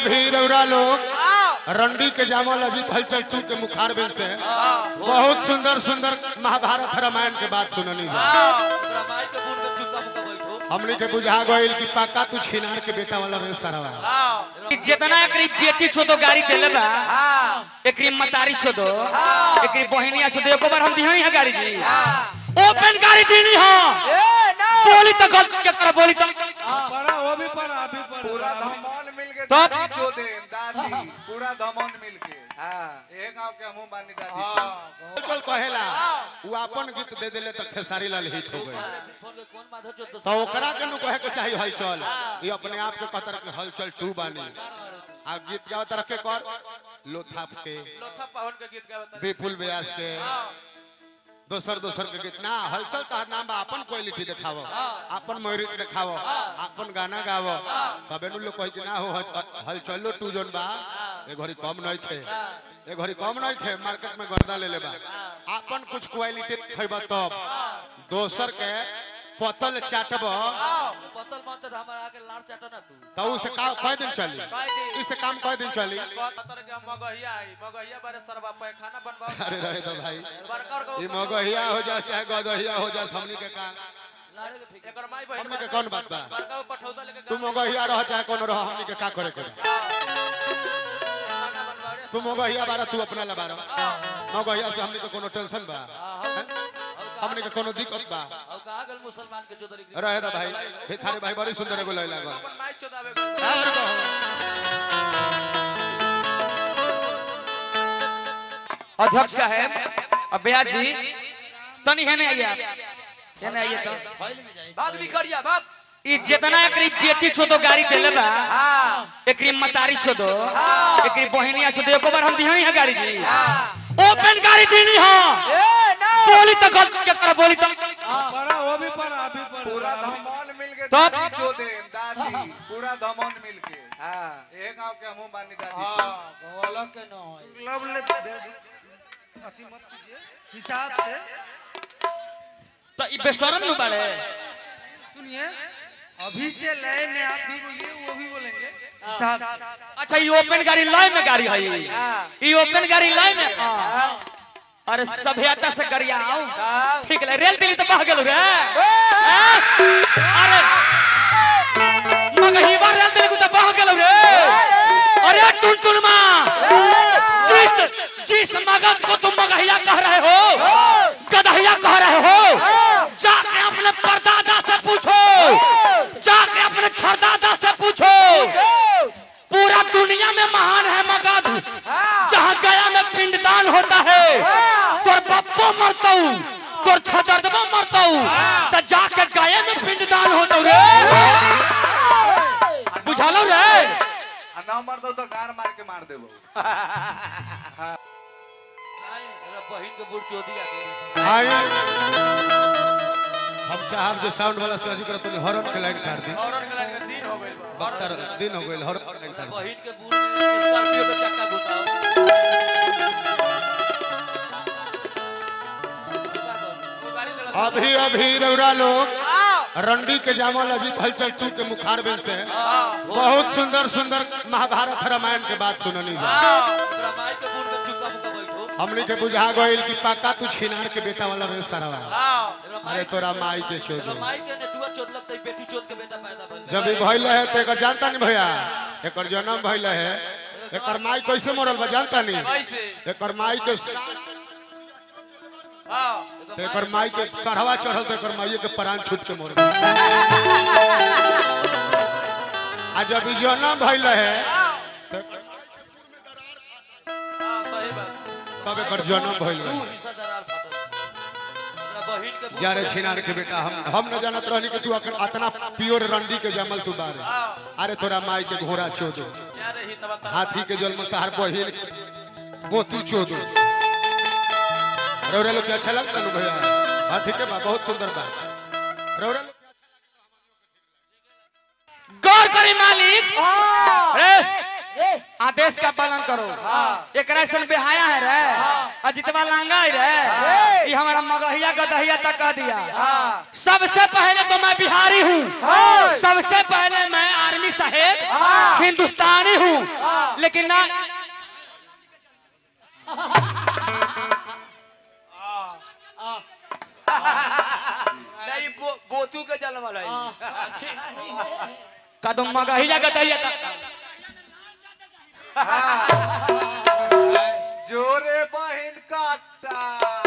अभी रौरा लोग रंडी के जामल अजीत हलचल टू के मुखार बिन से बहुत सुंदर सुंदर महाभारत रामायण के बात सुननी है रामायण के बुन में चुका मुका बैठो हमने के बुझा गइल कि पक्का तू छिनार के बेटा वाला रे सरवा जितना एकरी बेटी छो तो गाड़ी देले बा एकरी मतारी छो दो एकरी बहिनिया छो दो एको बार हम दिहनी है गाड़ी जी ओपन गाड़ी दीनी हो बोली तो गलत के कर बोली तो पड़ा वो भी पड़ा अभी पूरा पड़ा धमौन मिल के तब? दादी चोदे दादी पूरा धमौन मिल के हाँ एक गांव के हमू बानी दादी चोद चल कहेला वो अपन गीत दे देले तो खेसारी लाल हिट हो गए फोन में कौन माधव चोद दो तो ओकरा के नु कहे के चाहिए हलचल ये अपने आप के कहतर के हलचल टू बानी आ गीत गाओ तरह के कर लोथाप के लोथा पावन के गीत गावत विपुल व्यास के दोसर दोसर के गीत ना हलचल तार नाम बा अपन क्वालिटी देखावो अपन मयूरिक देखावो अपन गाना गावो तबे नु लोग कहे कि ना हो हल- हलचलो टू जोन बा ए घड़ी कम नहीं थे ए घड़ी कम नहीं थे मार्केट में गर्दा ले ले बा अपन कुछ क्वालिटी खइबा तब दोसर के पतल चाटबो पतल मत तो हमारा आके लाड़ चाटा ना तू तो उसे का कय दिन चली इसे काम कय दिन चली कहतर के मगहिया आई मगहिया बारे सरबा पैखाना बनवाओ अरे रहे दो भाई बड़का बड़का ई मगहिया हो जा चाहे गदहिया हो जा हमनी के काम लाड़े के फिक्र एकर माई बहिन हमनी के कौन बात बा बड़का पठौता लेके तू मगहिया रह चाहे कौन रह हमनी के का करे करे खाना बनवावे तू मगहिया बारा तू अपना ला बारा मगहिया से हमनी के कोनो टेंशन बा हैं? हमनी के कोनो दिक्कत बा अब कहा गल मुसलमान के चौधरी रहे दो भाई भिखारी भाई बड़ी सुंदर एगो लैला गो अपन माई चोदावे और कहो अध्यक्ष साहब अब ब्याज जी तनी है नहीं आइए है नहीं आइए तो फाइल में जाए भाग बिखरिया भाग ई जितना एकरी बेटी छो तो गाड़ी देले बा एकरी मतारी छो दो एकरी बहिनिया छो दो एको बार हम दिहनी है गाड़ी जी ओपन गाड़ी दीनी हो बोली तो गलत के कर बोली तो पड़ा वो भी पड़ा अभी पूरा पड़ा धमौन मिल के तब? दादी चोदे दादी पूरा धमौन मिल के हाँ एक गांव के हमू बानी दादी चोद अलग के न होई लब ले अति मत कीजिए हिसाब से तो ई बेशरम नु बाड़े सुनिए अभी से लय में आप भी बोलिए वो भी बोलेंगे हिसाब से अच्छा ये ओपन गाड़ी लाइन में गाड़ी है ये ये ओपन गाड़ी लाइन में हाँ। अरे सभ्यता से गरिया आओ ठीक ले रेल दिल्ली तो बह गेल रे हाँ? अरे मगही बार रेल दिल्ली को तो बह गेल रे अरे टुन टुन मां जिस जिस मगध को तुम मगहिया कह रहे हो गदहिया कह रहे हो जाके अपने परदादा से पूछो जाके अपने छरदादा से पूछो पूरा दुनिया में महान है मगध जहाँ गया में पिंडदान होता है तोर बप्पो मरतऊ तोर छजरदबो मरतऊ तो जाके गया में पिंडदान होता रे बुझालो रे आ ना मर दो तो गार मार के मार देबो नहीं एरा बहिन के बुढ़ चोदी आके आई हम चाहब जो साउंड वाला से अधिक तो हॉर्न के लाइन काट दी औरन के लाइन के दिन हो गइल बा बक्सर दिन हो गइल हॉर्न के लाइन काट दी बहिन के बुढ़ स्कॉर्पियो के चक्का घुसाओ वो गाड़ी देला अभी अभी रौरा लोग रंडी के जामल अजीत हलचल टू के मुखार बिन से बहुत सुंदर सुंदर महाभारत रामायण के बात सुननी है रामायण के बुन में चुका मुका बैठो हमने के बुझा गइल कि पक्का तू छिनार के बेटा वाला रे सरवा अरे रामायण तोरा माई के छोड़ रामायण के नेटुआ चोद लगतई बेटी चोद के बेटा पैदा भइल जब ई भइल है तो एकर जानता नहीं भैया एकर जन्म भइल है एकर माई कैसे मरल बा जानता नहीं कैसे एकर माई के हां तो एकर माई के सरहवा चढ़ल तो एकर माई के प्राण छूट के मर गइल आ जब ई जन्म भइल है तो हां सही बात तब एकर जन्म भइल तू है हिस्सा दरार फाटल मेरा बहिन के बुढ़ जारे छिनार के बेटा हम हम न जानत रहनी कि तू अकर अतना प्योर रंडी के जमल तू बारे अरे तोरा माई के घोड़ा चोदो जा रही तब तब हाथी के जन्म तहार बहिन गोतू चोदो रौरा लोग के अच्छा लगता नु भैया हाँ ठीक है बा बहुत सुंदर बा रौरा लोग गौर करी मालिक ए, आदेश का पालन करो एकरा सन बेहाया है रे अजितवा लांगा है रे ये हमारा मगहिया गदहिया तक कह दिया सबसे पहले तो मैं बिहारी हूँ सबसे पहले मैं आर्मी साहेब हिंदुस्तानी हूँ लेकिन ना नहीं बो- बोतू के जल वाला है कदम मगहिया गदहिया तक जोरे बहिन काटा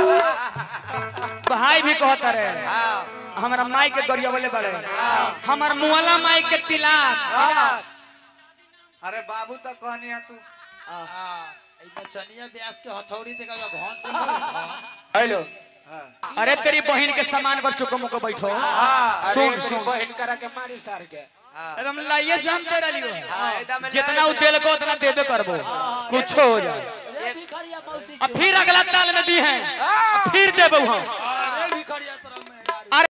भाई भी कहता रहे हमारा माई के गरिया वाले बड़े हमार मुआला माई के तिलाक अरे बाबू तो कहनी है तू चनिया ब्यास के हथौड़ी ते का घन ते हेलो अरे तेरी बहन के सामान पर चुको मुको बैठो सुन सुन बहन करा के मारी सार के एकदम लाइए से हम तेरा लियो एकदम जितना उ दिल को उतना देबे करबो कुछ हो जाए अब फिर अगला ताल में दी है अब फिर देबो हम अरे भिखरिया तरह